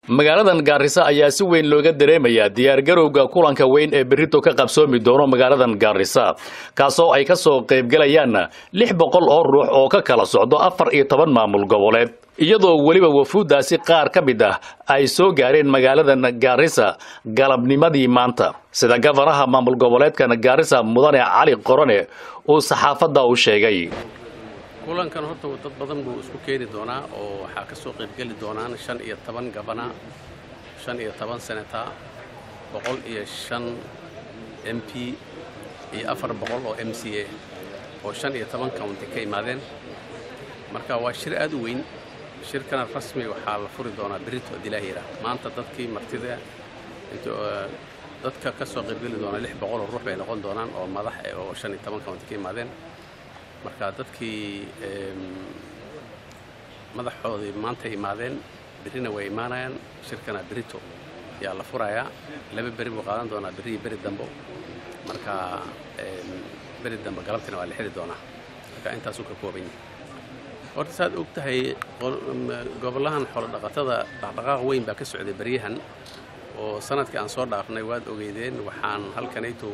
magaaladan gaarisa ayaa si weyn looga dareemayaa diyaargarowga kulanka weyn ee berrito ka qabsoomi doono magaaladan gaarisa kaasoo ay ka soo qaybgalayaan lix boqol oo ruux oo ka kala socdo afar iyo toban maamul goboleed iyadoo weliba wafuuddaasi qaar ka mid ah ay soo gaareen magaaladan gaarisa galabnimadii maanta sida gafanaha maamul goboleedkan gaarisa mudane cali qorone uu saxaafadda u sheegay kulankan horta dad badan buu isku keeni doonaa oo waxaa ka soo qaybgeli doonaan shan iyo toban gabana shan iyo toban senata boqol iyo shan m p iyo afar boqol oo m c a oo shan iyo toban county ka imaadeen marka waa shir aad u weyn shirkana rasmi waxaa la furi doonaa berito adilaahira maanta dadkii martida dadka ka soo qaybgeli doona lix boqol oo ruux bay noqon doonaan oo madax oo shan iyo toban county ka imaadeen marka dadkii madaxoodii maanta imaadeen berrina way imaanayaan shirkana berito yaa la furayaa laba beri buu qaadan doonaa berri iyo beri dambo marka beri dambe galabtina waa la xiri doonaa marka intaasuu ka kooban yahay horta saad og tahay gobolahan xoolodhaqatada dhaqdhaqaaq weyn baa ka socday beryahan oo sanadkii aan soo dhaafnay waad ogeydeen waxaan halkanayto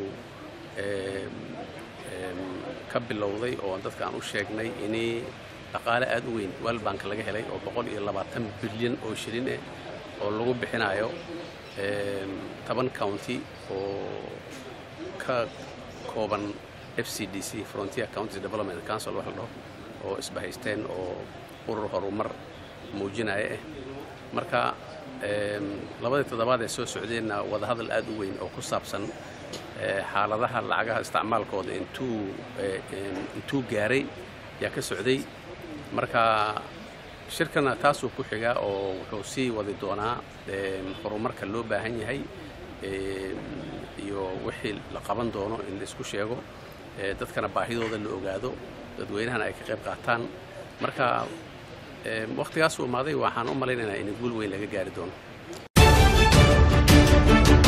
ka bilowday oo dadka aan u sheegnay inay dhaqaale aad u weyn world bank laga helay oo boqol iyo labaatan bilyan oo shilin eh oo lagu bixinayo toban county oo ka kooban f c d c frontier counties development council wax la dhaho oo isbahaysteen oo urur horumar muujinaya ah marka labadii toddobaad ee soo socdeenna wadahadal aad u weyn oo ku saabsan xaaladaha lacagaha isticmaalkooda intuu intuu gaaray yaa ka socday marka shirkana taasuu ku xigaa oo wuxuu sii wadi doonaa horumarka loo baahan yahay iyo wixii la qaban doono in la isku sheego dadkana baahidooda la ogaado dadweynahana ay ka qayb qaataan marka wakhtigaasuu imaaday waxaan u malaynaynaa in guul weyn laga gaari doono